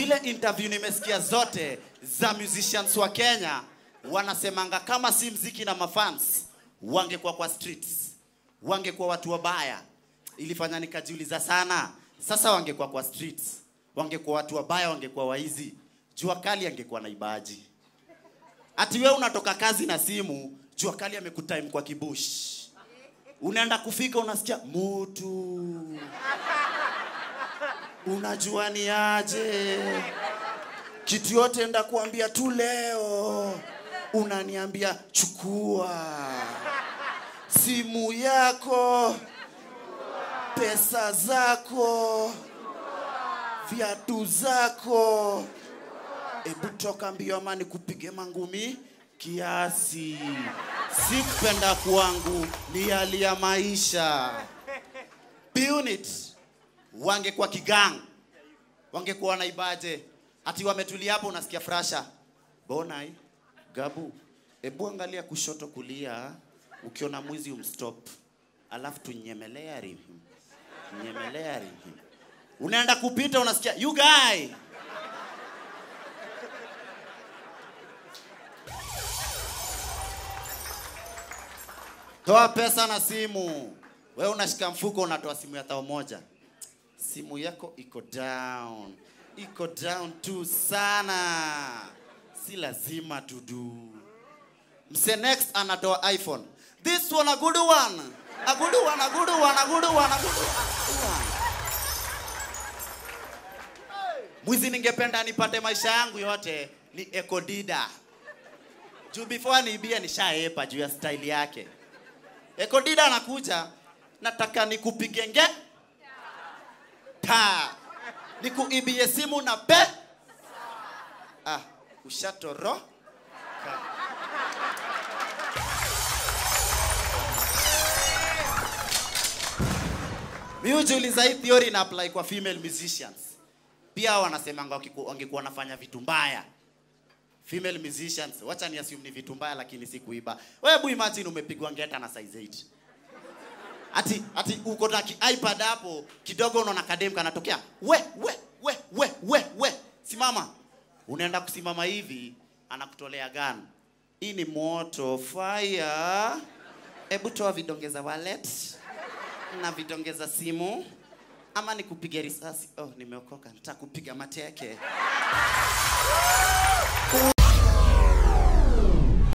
zile interview nimesikia zote za musicians wa Kenya wanasemanga kama si mziki na mafans wangekuwa kwa streets, wangekuwa watu wabaya. Ilifanya nikajiuliza sana, sasa wangekuwa kwa streets, wangekuwa watu wabaya, wangekuwa waizi, jua kali angekuwa naibaji. Ati wewe unatoka kazi na simu, jua kali amekutime kwa kibush, unaenda kufika unasikia mutu unajua ni aje kitu yote enda kuambia tu leo unaniambia chukua simu yako pesa zako viatu zako hebu toka mbio ama nikupige mangumi kiasi sikupenda kwangu ni hali ya maisha Bunit wangekuwa kigang wangekuwa wanaibaje ati wametulia hapo unasikia frasha bonai gabu hebu angalia kushoto kulia ukiona mwizi umstop alafu tunyemelea rihim nyemelea rihim unaenda kupita unasikia you guy toa pesa na simu wewe unashika mfuko unatoa simu ya tao moja simu yako iko down iko down tu sana si lazima tudu mse next anatoa iphone this one a good one a good one a good one a good one a good one mwizi ningependa nipate maisha yangu yote ni ekodida juu before niibia nishaepa juu ya style yake ekodida anakuja nataka nikupige nge ta nikuibie simu na pe ah, ushatoro mi hujiuliza hii theory ina apply kwa female musicians pia wanasemanga wakiku- wangekuwa wanafanya vitu mbaya female musicians wacha ni assume ni vitu mbaya lakini si kuiba wewe hebu imagine umepigwa ngeta na size 8 ati ati uko na ki- ipad hapo kidogo unaona kadem kanatokea we we we we we we simama unaenda kusimama hivi anakutolea gun hii ni moto fire hebu toa vidonge za wallet na vidonge za simu ama nikupige risasi oh nimeokoka nitakupiga mateke